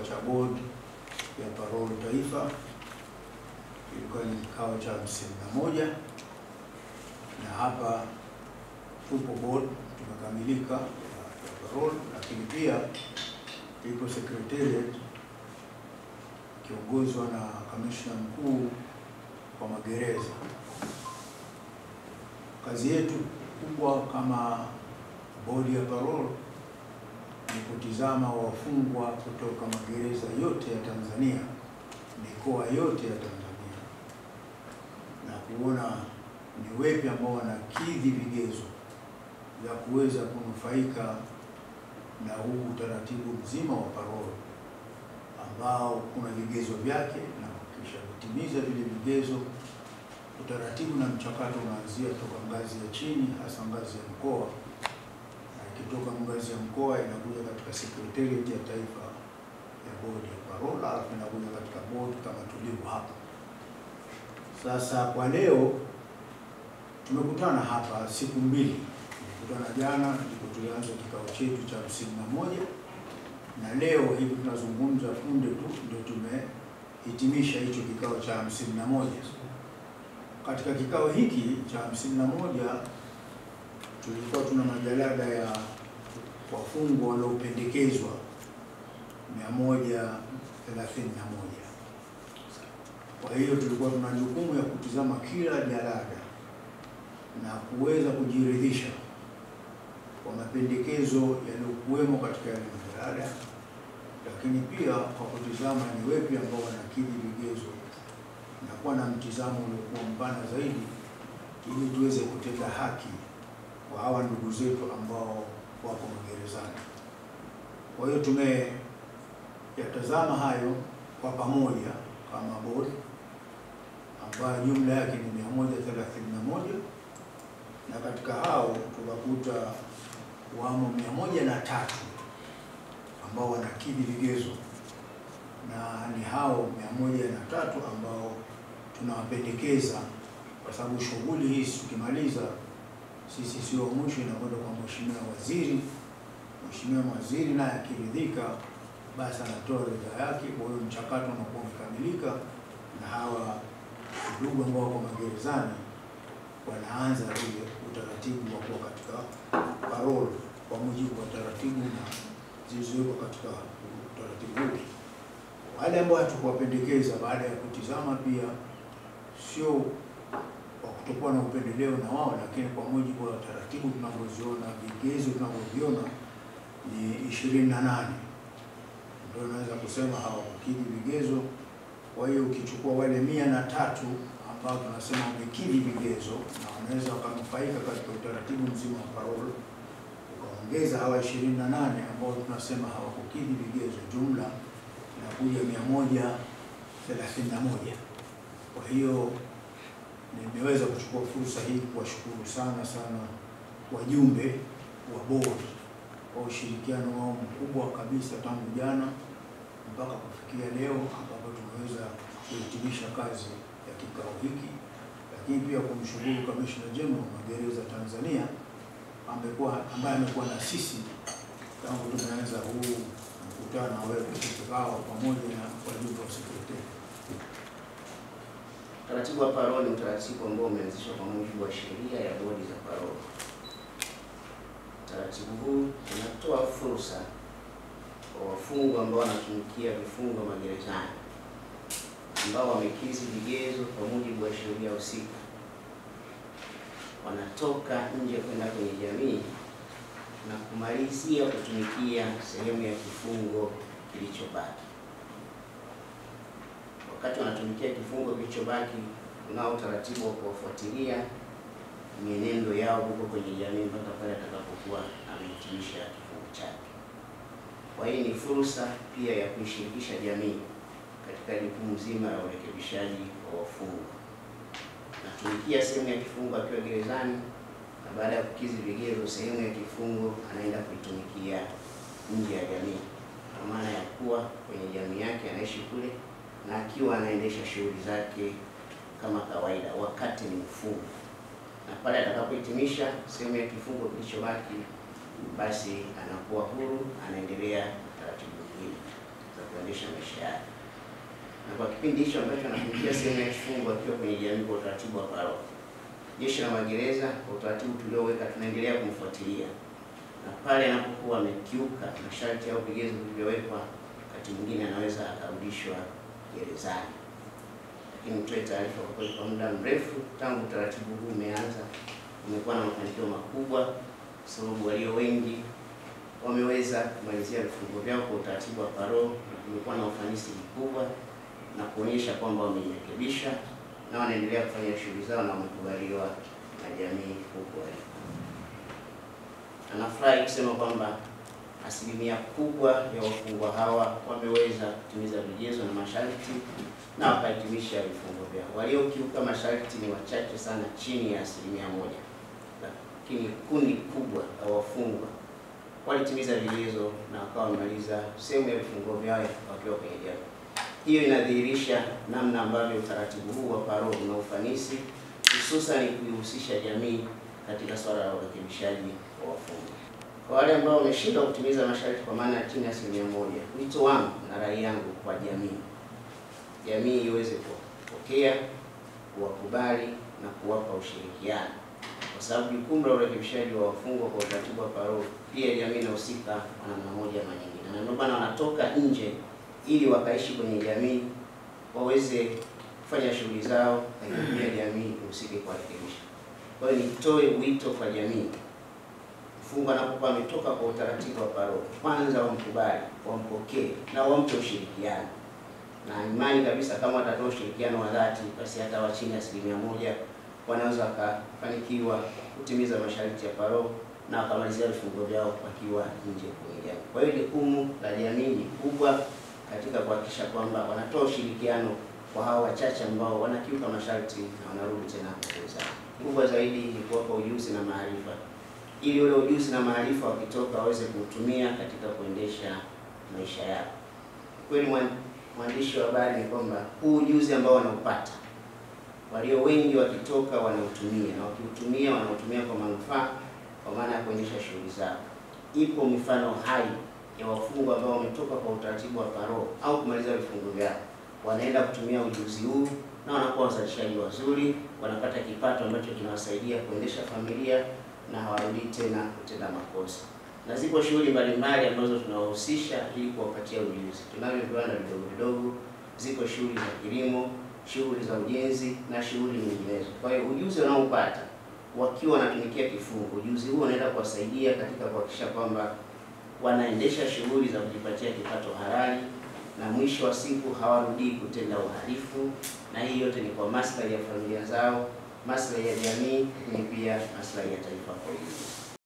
cha bodi ya parole taifa, ilikuwa ni kikao cha hamsini na moja na hapa tupo board tumekamilika ya ya parole, lakini pia ipo secretariat ikiongozwa na kamishna mkuu wa magereza. Kazi yetu kubwa kama bodi ya parole ni kutizama wafungwa kutoka magereza yote ya Tanzania, mikoa yote ya Tanzania, na kuona ni wepi ambao wanakidhi vigezo vya kuweza kunufaika na huu utaratibu mzima wa parole ambao kuna vigezo vyake, na kisha kutimiza vile vigezo, utaratibu na mchakato unaanzia toka ngazi ya chini, hasa ngazi ya mkoa, na ikitoka ngazi ya mkoa inakuja katika secretariat ya taifa ya bodi ya parole, alafu inakuja katika bodi kama tulivyo hapa sasa. Kwa leo tumekutana hapa siku mbili, tumekutana jana ndipo tulianza kikao chetu cha hamsini na moja na leo hivi tunazungumza punde tu ndio tumehitimisha hicho kikao cha hamsini na moja. Katika kikao hiki cha hamsini na moja tulikuwa tuna majalada ya wafungwa waliopendekezwa mia moja thelathini na moja. Kwa hiyo tulikuwa tuna jukumu ya kutizama kila jalada na kuweza kujiridhisha kwa mapendekezo yaliyokuwemo katika yale majalada, lakini pia kwa kutizama ni wepi ambao wanakidhi vigezo na kuwa na mtizamo uliokuwa mpana zaidi, ili tuweze kutenda haki kwa hawa ndugu zetu ambao wako magerezani. Kwa hiyo tumeyatazama hayo kwa pamoja kama bodi ambayo jumla yake ni mia moja thelathini na moja na katika hao tukakuta wamo mia moja na tatu ambao wanakidhi vigezo, na ni hao mia moja na tatu ambao tunawapendekeza, kwa sababu shughuli hii tukimaliza sisi sio wa mwisho, inakwenda kwa mheshimiwa waziri. Mheshimiwa waziri naye akiridhika, basi anatoa ridhaa yake. Kwa hiyo mchakato unakuwa umekamilika, na hawa ndugu ambao wako magerezani wanaanza ile utaratibu wa kuwa katika parole kwa mujibu wa taratibu na zilizowekwa katika utaratibu huu. Wale ambao hatukuwapendekeza baada ya kutizama pia, sio kwa kutokuwa na upendeleo na wao, lakini kwa mujibu wa taratibu tunavyoziona, vigezo tunavyoviona ni ishirini na nane ndio naweza kusema hawakukidhi vigezo. Kwa hiyo ukichukua wale mia na tatu ambao tunasema wamekidhi vigezo na wanaweza wakanufaika katika utaratibu mzima wa parole, ukaongeza hawa ishirini na nane ambao tunasema hawakukidhi vigezo, jumla inakuja mia moja thelathini na moja. Kwa hiyo nimeweza kuchukua fursa hii kuwashukuru sana sana wajumbe wa bodi kwa ushirikiano wao mkubwa kabisa tangu jana mpaka kufikia leo ambapo tumeweza kuhitimisha kazi ya kikao hiki, lakini pia kumshukuru Kamishna General wa Magereza Tanzania amekuwa ambaye amekuwa na sisi tangu tumeanza huu mkutano wewe kikao pamoja na wajumbe wa sekretari. Utaratibu wa parole ni utaratibu ambao umeanzishwa kwa mujibu wa sheria ya bodi za parole. Utaratibu huu unatoa fursa kwa wafungwa ambao wanatumikia vifungo magerezani ambao wamekidhi vigezo kwa mujibu wa sheria husika, wanatoka nje kwenda kwenye jamii na kumalizia kutumikia sehemu ya kifungo kilichobaki. Wakati wanatumikia kifungo kilichobaki, unao utaratibu wa kuwafuatilia mienendo yao huko kwenye jamii mpaka pale atakapokuwa amehitimisha kifungo chake. Kwa hiyo ni fursa pia ya kuishirikisha jamii katika jukumu zima la urekebishaji wa wafungwa. Natumikia sehemu ya kifungo akiwa gerezani, na baada ya kukidhi vigezo, sehemu ya kifungo anaenda kuitumikia nje ya jamii, kwa maana ya kuwa kwenye jamii yake anaishi kule na akiwa anaendesha shughuli zake kama kawaida wakati ni mfungwa, na pale atakapohitimisha sehemu ya kifungo kilichobaki, basi anakuwa huru, anaendelea na taratibu nyingine za kuendesha maisha yake. Na kwa kipindi hicho ambacho anatumikia sehemu ya kifungo akiwa kwenye jamii kwa utaratibu wa paroko, Jeshi la Magereza kwa utaratibu tulioweka, tunaendelea kumfuatilia na pale anapokuwa amekiuka masharti au vigezo vilivyowekwa, wakati mwingine anaweza akarudishwa gerezani. Lakini nitoe taarifa kwa kweli, kwa muda mrefu tangu utaratibu huu umeanza, umekuwa na mafanikio makubwa, kwa sababu walio wengi wameweza kumalizia vifungo vyao kwa utaratibu wa parole, na kumekuwa na ufanisi mkubwa na kuonyesha kwamba wamejirekebisha na wanaendelea kufanya shughuli zao na wamekubaliwa na jamii huko waliko. Anafurahi kusema kwamba asilimia kubwa ya wafungwa hawa wameweza kutimiza vigezo na masharti na wakahitimisha vifungo vyao. Waliokiuka masharti ni wachache sana, chini ya asilimia moja, lakini kundi kubwa la wafungwa walitimiza vigezo na wakawa wamemaliza sehemu ya vifungo vyao wakiwa kwenye jamii. Hiyo inadhihirisha namna ambavyo utaratibu huu wa parole una ufanisi, hususan kuihusisha jamii katika swala la urekebishaji wa wafungwa. Kwa wale ambao wameshindwa kutimiza masharti kwa maana ya chini ya asilimia moja, wito wangu na rai yangu kwa jamii, jamii iweze kuwapokea, kuwakubali na kuwapa ushirikiano, kwa sababu jukumu la urekebishaji wa wafungwa kwa utaratibu wa parole, pia jamii inahusika kwa namna moja ama nyingine, na ndio maana wanatoka nje ili wakaishi kwenye jamii waweze kufanya shughuli zao, lakini pia jamii ihusike kuwarekebisha. Kwa hiyo nitoe wito kwa jamii, mfungwa anapokuwa ametoka kwa utaratibu wa parole, kwanza wamkubali, wampokee na wampe ushirikiano, na imani kabisa kama watatoa ushirikiano wa dhati, basi hata wa chini ya asilimia moja wanaweza wakafanikiwa kutimiza masharti ya parole na wakamalizia vifungo vyao wakiwa nje kwenye jamii. Kwa hiyo jukumu la jamii ni kubwa katika kuhakikisha kwamba wanatoa ushirikiano kwa hao wachache ambao wanakiuka masharti na wanarudi tena gerezani. Kubwa zaidi ni kuwapa ujuzi na maarifa, ili ule ujuzi na maarifa wakitoka waweze kuutumia katika kuendesha maisha yao. Kweli mwandishi wa habari, ni kwamba huu ujuzi ambao wanaupata walio wengi wakitoka wanautumia, na wakiutumia wanautumia kwa manufaa, kwa maana ya kuendesha shughuli zao. Ipo mifano hai ya wafungwa ambao wametoka kwa utaratibu wa parole au kumaliza vifungo vyao, wanaenda kutumia ujuzi huu na wanakuwa wazalishaji wazuri, wanapata kipato ambacho kinawasaidia kuendesha familia na hawarudi tena kutenda makosa. Na zipo shughuli mbalimbali ambazo tunawahusisha ili kuwapatia ujuzi. Tunavyo viwanda vidogo vidogo, ziko shughuli za kilimo, shughuli za ujenzi na shughuli nyinginezo. Kwa hiyo ujuzi wanaopata wakiwa wanatumikia kifungo, ujuzi huu unaenda kuwasaidia katika kuhakikisha kwamba wanaendesha shughuli za kujipatia kipato halali na mwisho wa siku hawarudii kutenda uhalifu, na hii yote ni kwa maslahi ya familia zao, maslahi ya jamii, lakini pia maslahi ya taifa kwa ujumla.